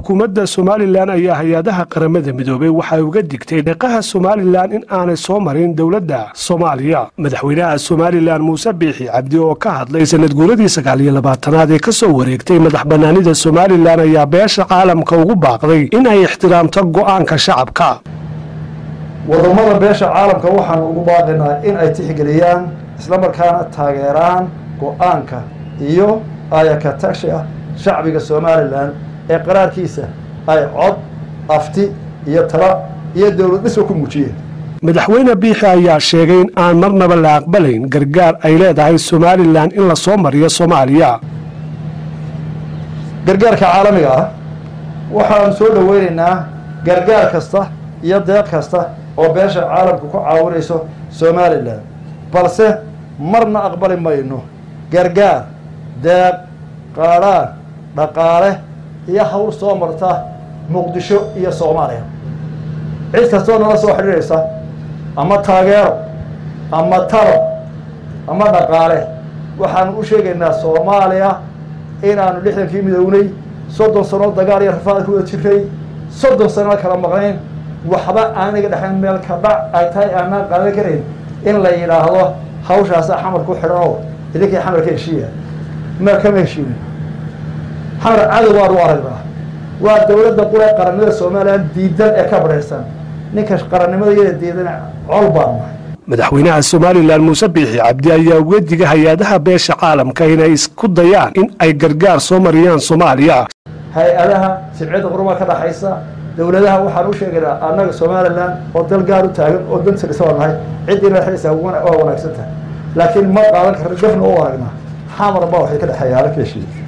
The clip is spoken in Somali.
xukuumadda somalilan ayaa hay-adaha qaramada midoobay waxay uga digtay deeqaha somalilan in aanay soo marin dowladda soomaaliya madaxweynaha somalilan muuse biixi cabdi oo ka hadlay sanad guuradii sagaal iyo labaatanaad ee ka soo wareegtay madax bannaanida somalilan ayaa beesha caalamka ugu baaqday in ay ixtiraamto go'aanka shacabka wadamada beesha caalamka waxaanu ugu baaqaynaa in ay tixgeliyaan islamarkaana taageeraan go-aanka iyo ayakatagshiga shacbiga somalilan ee qaraarkiisa ay cod afti iyo tala iyo dowlad dhisba ku muujiyeen madaxweyne biixi ayaa sheegay in aan marnaba la aqbalayn gargaar ay leedahay somalilan in la soo mariyo soomaaliya gargaarka caalamiga ah waxaanu soo dhoweynaynaa gargaar kasta iyo deeq kasta oo beesha caalamka ku caawinayso somalilan balse marna aqbali mayno gargaar deeq qaadhaan dhaqaale iyo hawl soo marta muqdisho iyo soomaaliya cid kastoo nala soo xidhiidhaysa ama taageero ama talo ama dhaqaale waxaanu u sheegaynaa soomaaliya inaanu lixdankii midownay soddon sano dagaal iyo rafaad ku wada jiray soddon sano kala maqnayn waxba aaniga dhexayn meel ka dhac ay tahay aanaan qaadan karayn in la yidhaahdo hawshaasa xamar ku xidhan oo idinkii xamarka heshiiya meel kama heshiinin xamar cadow waanu aragnaa waa dowladda qura qarannimada somalilan diidan ee ka badhaysan ninka qarannimada iyada diidan col baan nahay madaxweynaha somalilan muuse biixi cabdi ayaa uga diga hay-adaha beesha caalamka inay isku dayaan in ay gargaar soo mariyaan soomaaliya hay-adaha sibciyadda qurba ka dhaxaysa dowladaha waxaan u sheegaynaa annaga somalilan oo dal gaar u taagan oo dantirisa waa nahay ciddii la xidhaysaa waa wanaagsan tahay laakiin ma qaadan karna dafna u aragnaa xamar baa waxay ka dhexeeya ala ka heshiiya